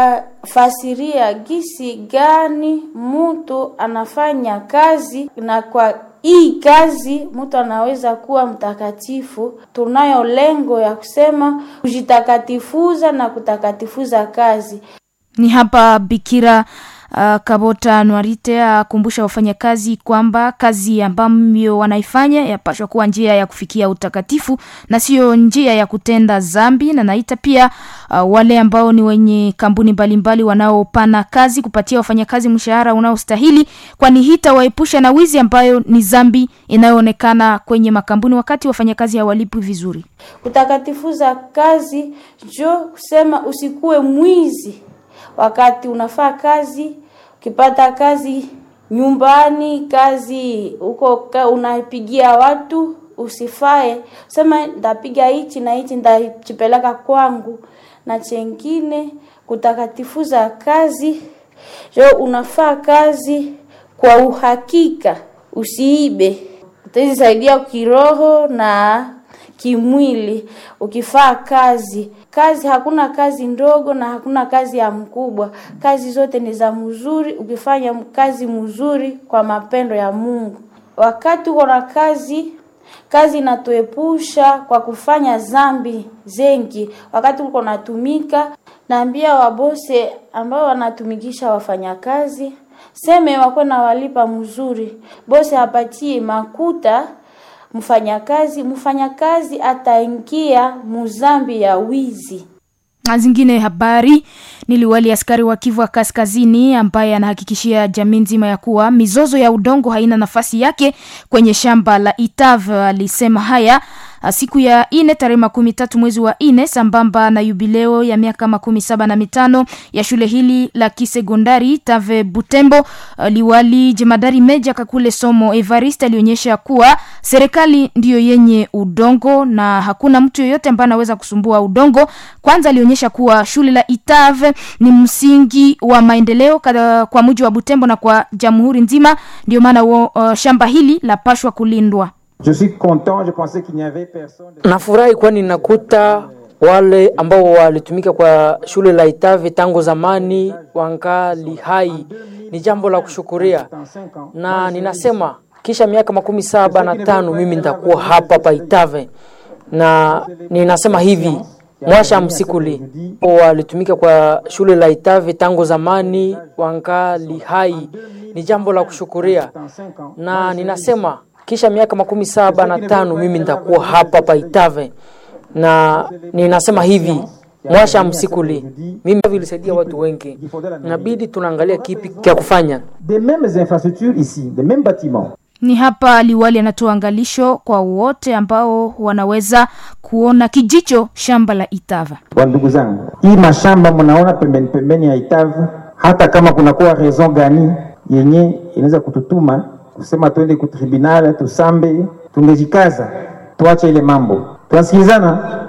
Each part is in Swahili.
tutafasiria gisi gani mtu anafanya kazi na kwa hii kazi mtu anaweza kuwa mtakatifu. Tunayo lengo ya kusema kujitakatifuza na kutakatifuza kazi. Ni hapa Bikira uh, Kabota Nwarite akumbusha wafanyakazi kwamba kazi ambayo wanaifanya yapashwa kuwa njia ya kufikia utakatifu na sio njia ya kutenda zambi, na naita pia uh, wale ambao ni wenye kampuni mbalimbali wanaopana kazi kupatia wafanyakazi mshahara unaostahili, kwani hita waepusha na wizi ambayo ni zambi inayoonekana kwenye makampuni wakati wafanyakazi hawalipwi vizuri. Kutakatifuza kazi jo kusema usikuwe mwizi wakati unafaa kazi. Ukipata kazi nyumbani, kazi huko ka unapigia watu, usifae sema ndapiga hichi na hichi ndachipeleka kwangu. Na chengine kutakatifuza kazi jo unafaa kazi kwa uhakika, usiibe. Utazisaidia kiroho na kimwili ukifaa kazi. Kazi hakuna kazi ndogo na hakuna kazi ya mkubwa. Kazi zote ni za mzuri, ukifanya kazi mzuri kwa mapendo ya Mungu. Wakati uko na kazi, kazi inatuepusha kwa kufanya zambi zengi. Wakati uko natumika, naambia wabose ambao wanatumikisha wafanyakazi seme wakwe na walipa mzuri, bose apatie makuta mfanyakazi, mfanyakazi ataingia muzambi ya wizi. Na zingine habari ni liwali askari wa Kivu wa Kaskazini ambaye anahakikishia jamii nzima ya kuwa mizozo ya udongo haina nafasi yake kwenye shamba la Itav. Alisema haya siku ya ine tarehe makumi tatu mwezi wa ine sambamba na yubileo ya miaka makumi saba na mitano ya shule hili la kisekondari Tave Butembo. Liwali jemadari Meja Kakule Somo Evariste alionyesha kuwa serikali ndiyo yenye udongo na hakuna mtu yoyote ambaye anaweza kusumbua udongo. Kwanza alionyesha kuwa shule la Itave ni msingi wa maendeleo kwa muji wa Butembo na kwa jamhuri nzima, ndio maana uh, shamba hili lapashwa kulindwa. Je suis content, je pensais qu'il n'y avait personne. Nafurahi kwani nakuta wale ambao walitumika kwa shule la Itave tangu zamani wangali hai. Ni jambo la kushukuria, na ninasema kisha miaka makumi saba na tano mimi nitakuwa hapa pa Itave, na ninasema hivi mwasha msikuli walitumika kwa shule la Itave tangu zamani wangali hai. Ni jambo la kushukuria, na ninasema kisha miaka makumi saba na tano mimi nitakuwa hapa pa Itave, na ninasema hivi mwasha msikuli mimi vilisaidia watu wengi, inabidi tunaangalia kipi cha kufanya. Des mêmes infrastructures ici, des mêmes bâtiments. Ni hapa liwali anatoa angalisho kwa wote ambao wanaweza kuona kijicho shamba la Itava. Wa ndugu zangu, hii mashamba mnaona pembeni pembeni ya Itavu, hata kama kunakuwa raison gani yenye inaweza kututuma kusema twende ku tribunal tusambe, tungejikaza tuache ile mambo, tunasikilizana.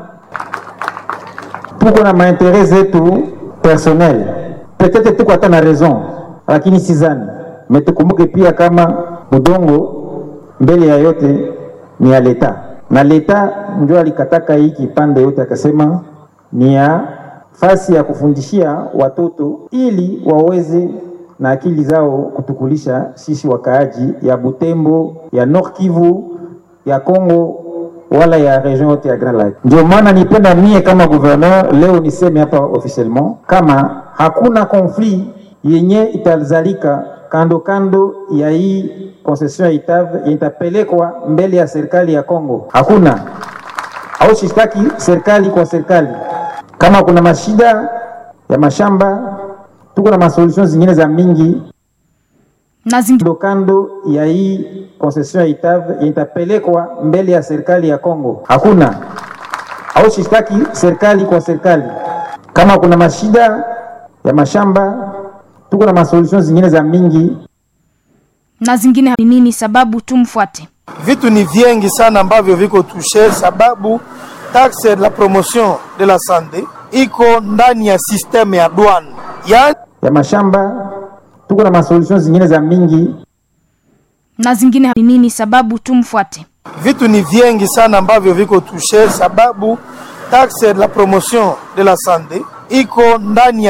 Tuko na mainteret zetu personnel, peut-être tuko hata na raison, lakini sizani me, tukumbuke pia kama udongo mbele ya yote ni ya leta, na leta ndio alikataka hii kipande yote, akasema ni ya fasi ya kufundishia watoto ili waweze na akili zao kutukulisha sisi wakaaji ya Butembo, ya Nord Kivu, ya Kongo wala ya region yote ya Grand Lake. Ndio maana nipenda mie kama gouverneur leo niseme hapa officiellement kama hakuna conflit yenye itazalika kando kando ya hii concession ya Itave itapelekwa mbele ya serikali ya Kongo. Hakuna au shtaki serikali kwa serikali. Kama kuna mashida ya mashamba tuko na masolution zingine za mingi na zingine kando ya hii concession ya Itave itapelekwa mbele ya serikali ya Kongo. Hakuna au shtaki serikali kwa serikali. Kama kuna mashida ya mashamba tuko na masolution zingine za mingi na zingine ni nini? Sababu tumfuate. Vitu ni vingi sana ambavyo viko tushe, sababu taxe la promotion de la sante iko ndani ya systeme ya douane yani ya mashamba tuko na masolution zingine za mingi na zingine ni nini? Sababu tumfuate. Vitu ni vingi sana ambavyo viko tushe, sababu taxe la promotion de la sante iko ndani ya